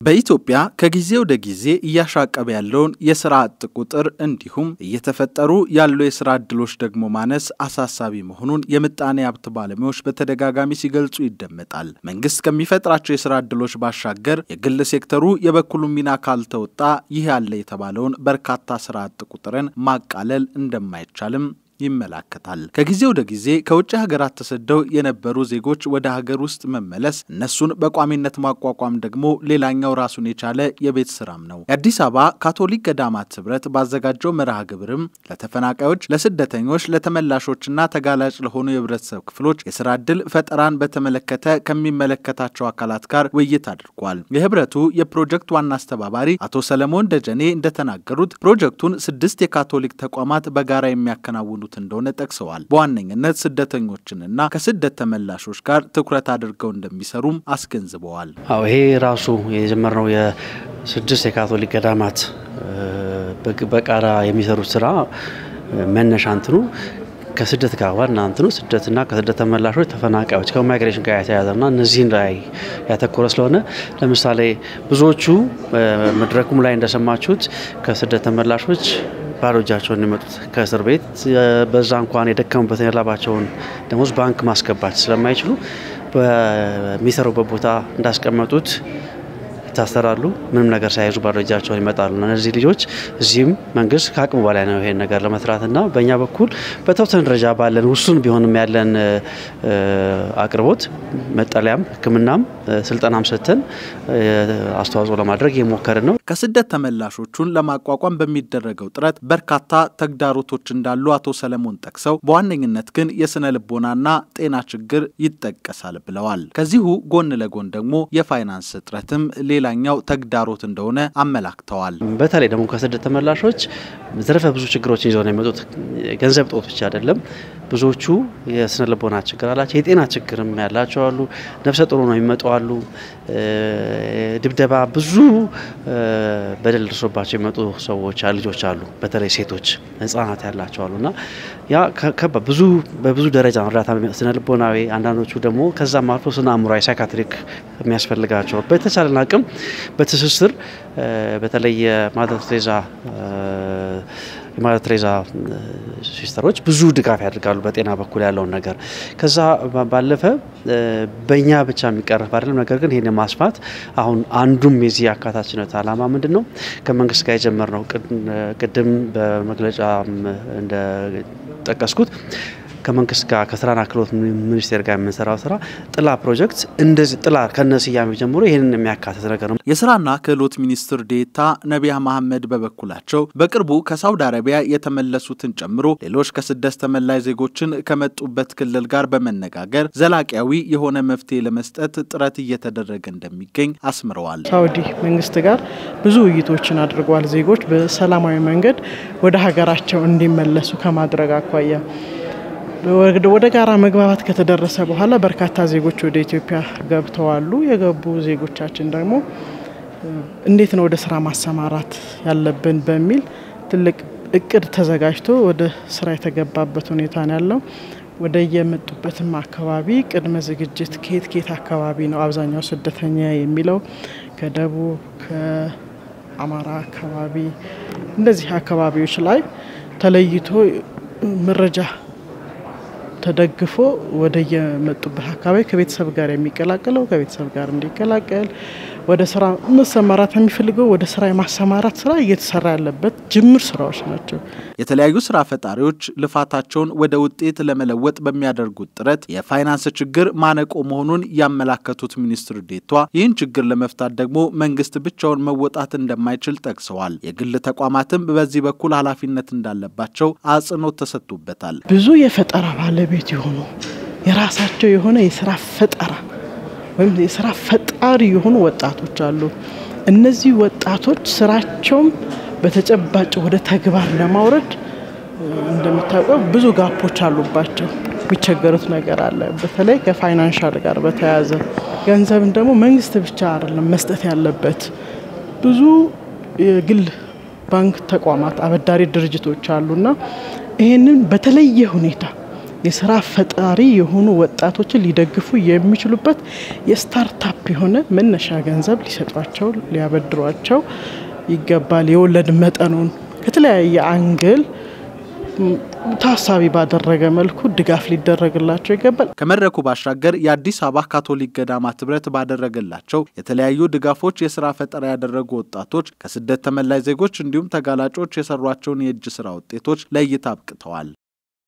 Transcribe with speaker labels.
Speaker 1: በኢትዮጵያ ከጊዜ ወደ ጊዜ እያሻቀበ ያለውን የስራ አጥ ቁጥር እንዲሁም እየተፈጠሩ ያሉ የስራ እድሎች ደግሞ ማነስ አሳሳቢ መሆኑን የምጣኔ ሀብት ባለሙያዎች በተደጋጋሚ ሲገልጹ ይደመጣል። መንግስት ከሚፈጥራቸው የስራ እድሎች ባሻገር የግል ሴክተሩ የበኩሉን ሚና ካልተወጣ ይህ ያለ የተባለውን በርካታ ስራ አጥ ቁጥርን ማቃለል እንደማይቻልም ይመላከታል። ከጊዜ ወደ ጊዜ ከውጭ ሀገራት ተሰደው የነበሩ ዜጎች ወደ ሀገር ውስጥ መመለስ፣ እነሱን በቋሚነት ማቋቋም ደግሞ ሌላኛው ራሱን የቻለ የቤት ስራም ነው። የአዲስ አበባ ካቶሊክ ገዳማት ህብረት ባዘጋጀው መርሃ ግብርም ለተፈናቃዮች፣ ለስደተኞች፣ ለተመላሾችና ተጋላጭ ለሆኑ የህብረተሰብ ክፍሎች የስራ ዕድል ፈጠራን በተመለከተ ከሚመለከታቸው አካላት ጋር ውይይት አድርጓል። የህብረቱ የፕሮጀክት ዋና አስተባባሪ አቶ ሰለሞን ደጀኔ እንደተናገሩት ፕሮጀክቱን ስድስት የካቶሊክ ተቋማት በጋራ የሚያከናውኑ እንደሆነ ጠቅሰዋል። በዋነኝነት ስደተኞችንና ከስደት ተመላሾች ጋር ትኩረት አድርገው እንደሚሰሩም አስገንዝበዋል።
Speaker 2: አዎ ይሄ ራሱ የጀመርነው የስድስት የካቶሊክ ገዳማት በጋራ የሚሰሩት ስራ መነሻ እንትኑ ከስደት ጋር ዋና እንትኑ ስደትና ከስደት ተመላሾች ተፈናቃዮች ከማይግሬሽን ጋር የተያያዘና እነዚህን ላይ ያተኮረ ስለሆነ ለምሳሌ ብዙዎቹ መድረኩም ላይ እንደሰማችሁት ከስደት ተመላሾች ባዶ እጃቸውን የሚመጡት ከእስር ቤት በዛ እንኳን የደከሙበትን የላባቸውን ደሞዝ ባንክ ማስገባት ስለማይችሉ በሚሰሩበት ቦታ እንዳስቀመጡት ይታሰራሉ። ምንም ነገር ሳይዙ ባዶ እጃቸውን ይመጣሉ። እነዚህ ልጆች እዚህም መንግስት ከአቅሙ በላይ ነው ይሄን ነገር ለመስራትና በእኛ በኩል በተወሰነ ደረጃ ባለን ውሱን ቢሆንም ያለን አቅርቦት መጠለያም፣ ሕክምናም ስልጠናም ሰጥተን አስተዋጽኦ ለማድረግ እየሞከርን ነው።
Speaker 1: ከስደት ተመላሾቹን ለማቋቋም በሚደረገው ጥረት በርካታ ተግዳሮቶች እንዳሉ አቶ ሰለሞን ጠቅሰው በዋነኝነት ግን የስነ ልቦናና ጤና ችግር ይጠቀሳል ብለዋል። ከዚሁ ጎን ለጎን ደግሞ የፋይናንስ እጥረትም ሌላኛው ተግዳሮት እንደሆነ አመላክተዋል።
Speaker 2: በተለይ ደግሞ ከስደት ተመላሾች ዘርፈ ብዙ ችግሮችን ይዘው ነው የመጡት። ገንዘብ ጦት ብቻ አይደለም። ብዙዎቹ የስነ ልቦና ችግር አላቸው። የጤና ችግርም ያላቸው አሉ። ነፍሰ ጥሩ ነው የሚመጡ አሉ። ድብደባ፣ ብዙ በደል ደርሶባቸው የሚመጡ ሰዎች ልጆች አሉ። በተለይ ሴቶች፣ ህጻናት ያላቸው አሉ እና ያ ብዙ በብዙ ደረጃ እርዳታ ስነ ልቦናዊ፣ አንዳንዶቹ ደግሞ ከዛም አልፎ ስነ አእምሯዊ ሳይካትሪክ የሚያስፈልጋቸው በተቻለን አቅም በትስስር በተለይ የማደር ቴሬዛ የማደር ቴሬዛ ሲስተሮች ብዙ ድጋፍ ያደርጋሉ በጤና በኩል ያለውን ነገር። ከዛ ባለፈ በእኛ ብቻ የሚቀረፍ አይደለም። ነገር ግን ይህን ማስፋት አሁን አንዱም የዚህ አካታችነት ዓላማ ምንድን ነው? ከመንግስት ጋር የጀመርነው ቅድም በመግለጫ እንደጠቀስኩት ከመንግስት ጋር ከስራና ክህሎት ሚኒስቴር ጋር የምንሰራው ስራ ጥላ ፕሮጀክት እንደዚህ ጥላ ከነ ስያሜ ጀምሮ ይህንን የሚያካትት ነገር ነው።
Speaker 1: የስራና ክህሎት ሚኒስትር ዴኤታ ነቢያ መሐመድ በበኩላቸው በቅርቡ ከሳውዲ አረቢያ የተመለሱትን ጨምሮ ሌሎች ከስደት ተመላሽ ዜጎችን ከመጡበት ክልል ጋር በመነጋገር ዘላቂያዊ የሆነ መፍትሄ ለመስጠት ጥረት እየተደረገ እንደሚገኝ አስምረዋል።
Speaker 3: ሳውዲ መንግስት ጋር ብዙ ውይይቶችን አድርጓል። ዜጎች በሰላማዊ መንገድ ወደ ሀገራቸው እንዲመለሱ ከማድረግ አኳያ ወደ ጋራ መግባባት ከተደረሰ በኋላ በርካታ ዜጎች ወደ ኢትዮጵያ ገብተዋሉ። የገቡ ዜጎቻችን ደግሞ እንዴት ነው ወደ ስራ ማሰማራት ያለብን በሚል ትልቅ እቅድ ተዘጋጅቶ ወደ ስራ የተገባበት ሁኔታ ነው ያለው። ወደ የመጡበትም አካባቢ ቅድመ ዝግጅት ከየት ከየት አካባቢ ነው አብዛኛው ስደተኛ የሚለው ከደቡብ ከአማራ አካባቢ እንደዚህ አካባቢዎች ላይ ተለይቶ መረጃ ተደግፎ ወደ የመጡበት አካባቢ ከቤተሰብ ጋር የሚቀላቀለው ከቤተሰብ ጋር እንዲቀላቀል ወደ ስራ መሰማራት የሚፈልገው ወደ ስራ የማሰማራት ስራ እየተሰራ ያለበት ጅምር ስራዎች ናቸው።
Speaker 1: የተለያዩ ስራ ፈጣሪዎች ልፋታቸውን ወደ ውጤት ለመለወጥ በሚያደርጉት ጥረት የፋይናንስ ችግር ማነቆ መሆኑን ያመላከቱት ሚኒስትር ዴኤታዋ ይህን ችግር ለመፍታት ደግሞ መንግስት ብቻውን መወጣት እንደማይችል ጠቅሰዋል። የግል ተቋማትም በዚህ በኩል ኃላፊነት እንዳለባቸው አጽንኦት ተሰጥቶበታል።
Speaker 3: ብዙ የፈጠራ ባለቤት የሆኑ የራሳቸው የሆነ የስራ ፈጠራ ወይም የስራ ፈጣሪ የሆኑ ወጣቶች አሉ። እነዚህ ወጣቶች ስራቸውም በተጨባጭ ወደ ተግባር ለማውረድ እንደሚታወቀው ብዙ ጋፖች አሉባቸው። የሚቸገሩት ነገር አለ። በተለይ ከፋይናንሻል ጋር በተያያዘ ገንዘብን ደግሞ መንግስት ብቻ አይደለም መስጠት ያለበት። ብዙ የግል ባንክ ተቋማት፣ አበዳሪ ድርጅቶች አሉና ይህንን በተለየ ሁኔታ የስራ ፈጣሪ የሆኑ ወጣቶችን ሊደግፉ የሚችሉበት የስታርታፕ የሆነ መነሻ ገንዘብ ሊሰጧቸው ሊያበድሯቸው ይገባል። የወለድ መጠኑን ከተለያየ አንግል ታሳቢ ባደረገ መልኩ ድጋፍ ሊደረግላቸው ይገባል።
Speaker 1: ከመድረኩ ባሻገር የአዲስ አበባ ካቶሊክ ገዳማት ህብረት ባደረገላቸው የተለያዩ ድጋፎች የስራ ፈጠራ ያደረጉ ወጣቶች ከስደት ተመላሽ ዜጎች እንዲሁም ተጋላጮች የሰሯቸውን የእጅ ስራ ውጤቶች ለእይታ አብቅተዋል።